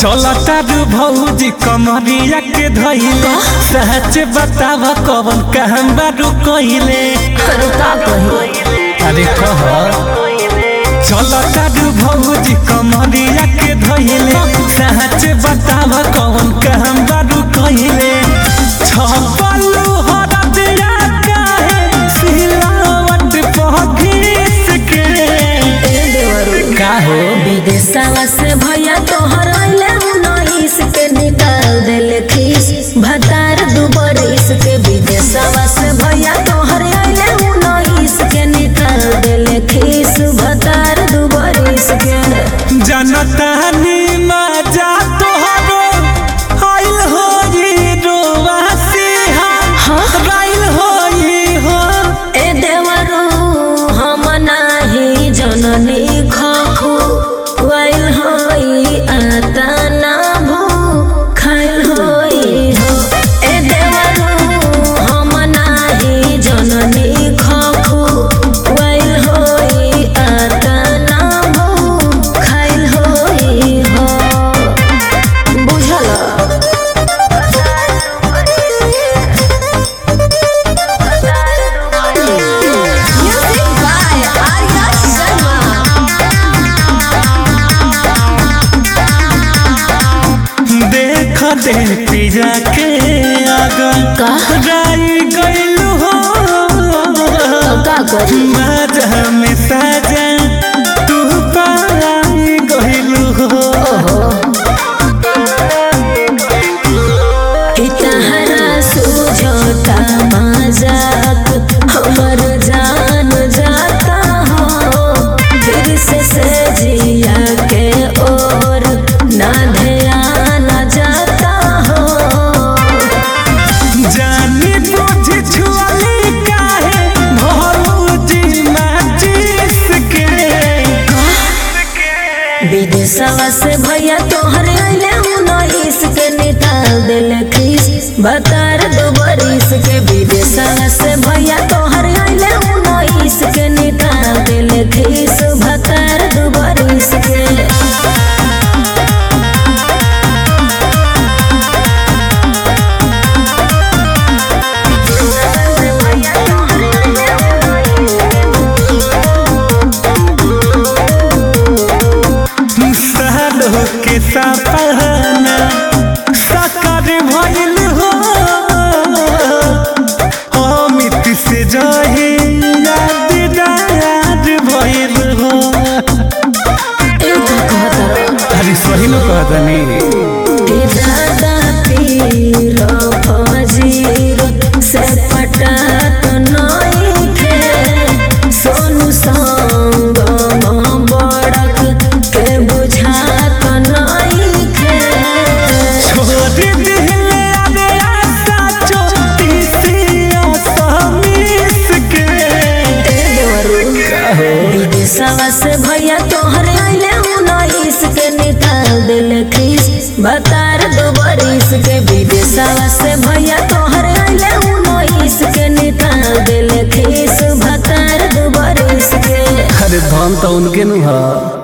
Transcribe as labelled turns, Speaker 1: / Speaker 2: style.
Speaker 1: चलता रू भौजी कमरिया के धइले सच बताव कवन काम बारू कइले
Speaker 2: अरे का कही
Speaker 1: अरे कह चलता रू भौजी कमरिया के धइले सच बताव कवन काम बारू कइले छपलू हरदिया काहे सिलावट पहघिस के
Speaker 2: ए देवरू
Speaker 1: का हो
Speaker 2: विदेशवा से भैया तोहर अइले उन्नीस के निकाल देले खीस भतार दू बरिस के विदेशवा से भैया तोहर अइले उन्नीस के निकाल देले खीस भतार दू बरिस के
Speaker 1: जनतानी मजा तोहरो आइल होई रोवासी
Speaker 2: हाँ?
Speaker 1: राइल होई हो
Speaker 2: ए देवरू हम नाही जननी खखु वाइल होई आता ना भू खाइल होई हो ए देवरू हम नाही जननी खखु वाइल होई आता ना भू खाइल होई हो बुझल Music by Arya Sharma.
Speaker 1: देख दे पिजा के आगा
Speaker 2: का?
Speaker 1: राई गइल हो
Speaker 2: का करी
Speaker 1: मजा में सजा तू पाई गइल हो
Speaker 2: कि तहरा सूझता मजाक हमर जान जाता हो फिर से सजिया के ओर ना ध्यान जाता हो
Speaker 1: जानी बुझ छुअली काहे भौजी माचिस के
Speaker 2: विदेशवा से भैया तोहर अइले उन्नीस के निकाल देले खीस बतार दो बरिस के विदेशवा से भैया तोहर अइले उन्नीस के निकाल देले खीस बतार दो बरिस के
Speaker 1: सालो के सपना साकार भइल हो अमित से जहे याददार भइल हो
Speaker 2: ए का कहतर
Speaker 1: अरे सही न कहतनी
Speaker 2: ए दादा पीर फजीर से पटात नई थे सोनू संग बड़क के बुझात नई थे
Speaker 1: छोड़ दिले आदे आशा चोटीसिया समीस के
Speaker 2: विदेशवा से भैया तोहर अइले उन्नीस के निकाल देले खीस बतार दो बरिस के विदेशवा से भैया तोहर अइले उन्नीस के निकाल देले खीस बतार दो बरिस के
Speaker 1: अरे धन तो उनके नु है